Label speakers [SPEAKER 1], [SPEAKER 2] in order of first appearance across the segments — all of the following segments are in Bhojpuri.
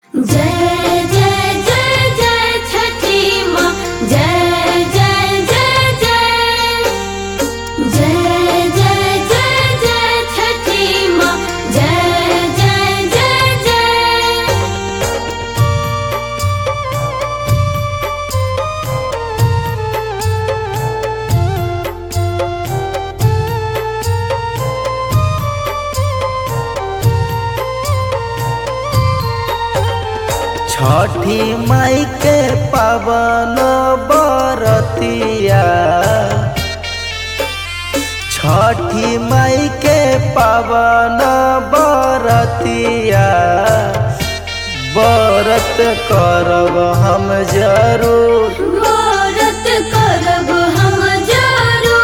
[SPEAKER 1] जय जय जय जय छठी माँ जय जय जय जय जय जय जय जय छठी माँ जय जय जय जय
[SPEAKER 2] छठी माई के पावन बरतिया छठी माई के पावन बरतिया बरत करब हम जरूर
[SPEAKER 1] व्रत करब हम जरूर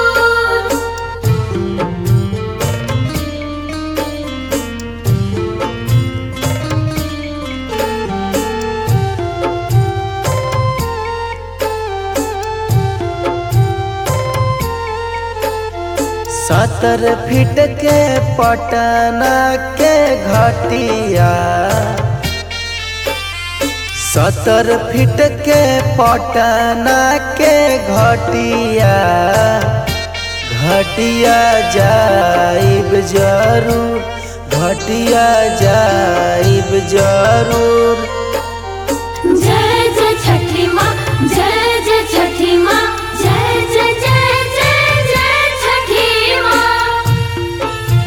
[SPEAKER 2] सत्तर फीट के पटना के घटिया सत्तर फीट के पटना के घटिया घटिया जाइब जरूर घटिया जाइब जरूर
[SPEAKER 1] जय जय छठी माँ जय जय छठी माँ जय जय जय जय जय छठी माँ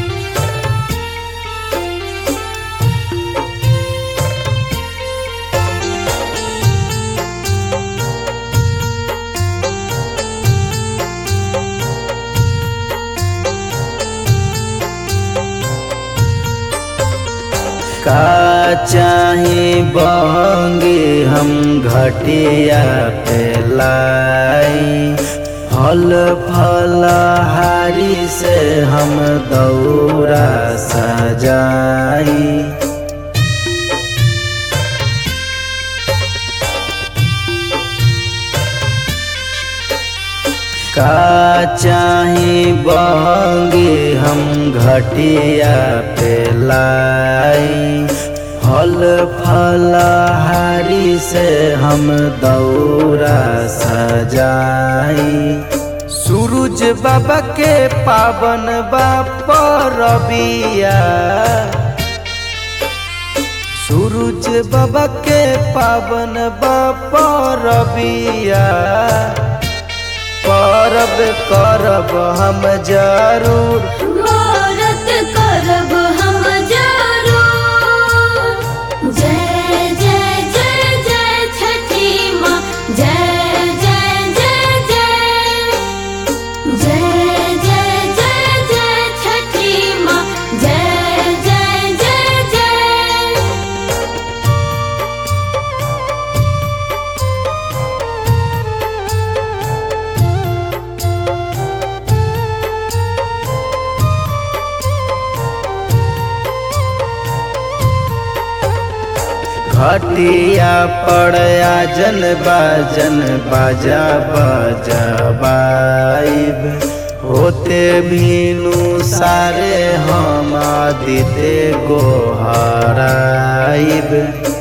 [SPEAKER 2] का चाहे बंगे हम घटिया पे लाई फल फल हारी से हम दौरा सजाई का चाहे बंगे हम घटिया पे लाई फल फल हारी से हम दौरा सजाई सूरज बाबा के पावन बाप रबिया सूरज बाबा के पावन बाप रबिया परब करब हम जरूर
[SPEAKER 1] व्रत करब हम जरूर जय जय जय जय छठी माँ जय जय जय जय जय जय जय जय छठी माँ जय जय जय जय
[SPEAKER 2] घटिया पड़या जन बाजन बाजा बजबाइब होते भीनु सारे हम आदिते गोहराइब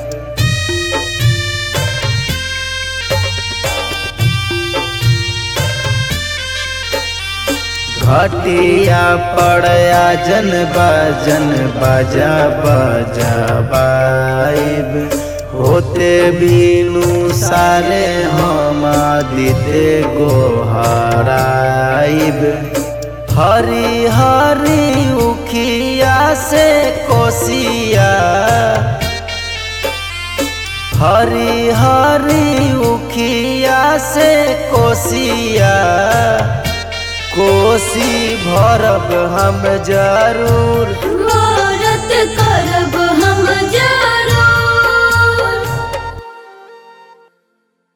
[SPEAKER 2] घटिया पड़या जन बाजन बाजा बजबाइब होते बीनू सारे हम आदिते गोहराइब हरी हरी उखिया से कोसिया हरी हरी उखिया से कोसिया कोसी भरब हम जरूर
[SPEAKER 1] व्रत करब